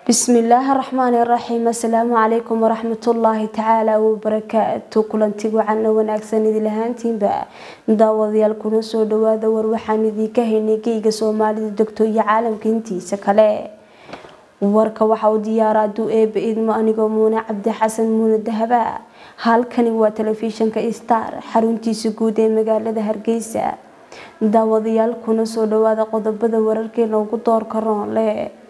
bismillaahi raxmaani raxiim assalaamu calaykum waraxmatullaahi tacaala wabarakaatu kulanti wacan wanaagsan idin ahaantiinba daawadayaal kuna soo dhawaada war waxaan idiinka haynay geyga soomaalida degto iyo caalamka intiisa kale warka waxa uu diyaara aduu eeba idmo anigoo muune cabdi xasan muune dahaba halkani waa telefishinka star xaruntiisa guud ee magaalada hargeysa daawadayaal kuna soo dhawaada qodobada wararkeena ugu doorka roonle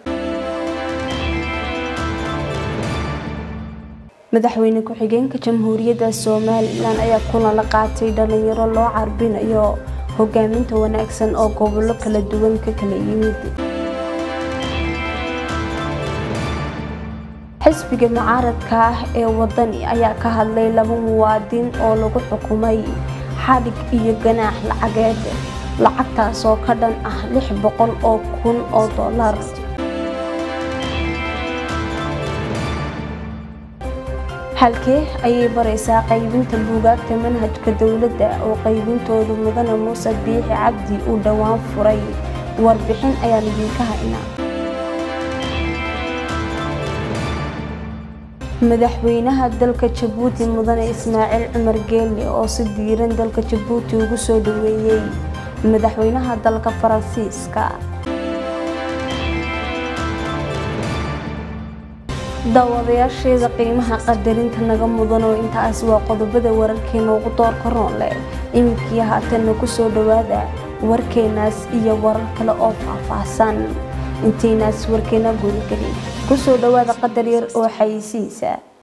madaxweyne ku-xigeenka jamhuuriyadda somalilan ayaa kulan la qaatay dhalinyaro loo carbinayo hogaaminta wanaagsan oo gobollo kala duwan ka kala yimid xisbiga mucaaradka ah ee wadani ayaa ka hadlay laba muwaadin oo lagu xukumay xadhig iyo ganaax lacageed lacagtaas oo ka dhan ah lix boqol oo kun oo dollar halkee ayay baraysaa qaybinta buugaagta manhajka dowladda oo qaybintooda mudane muuse biixi cabdi uu dhowaan furay warbixin ayaan idinka haynaa madaxweynaha dalka jabuuti mudane ismaaciil cumar geelle oo si diiran dalka jabuuti ugu soo dhaweeyey madaxweynaha dalka faransiiska daawadayaasheeda qiimaha qadarinta naga mudan oo intaas waa qodobada wararkeena ugu doorka roonle iminkii haatanna kusoo dhawaada warkeenaas iyo warar kale oo faahfaahsan intaynaas warkeena gudagelin kusoo dhawaada qadar yar oo xayisiisa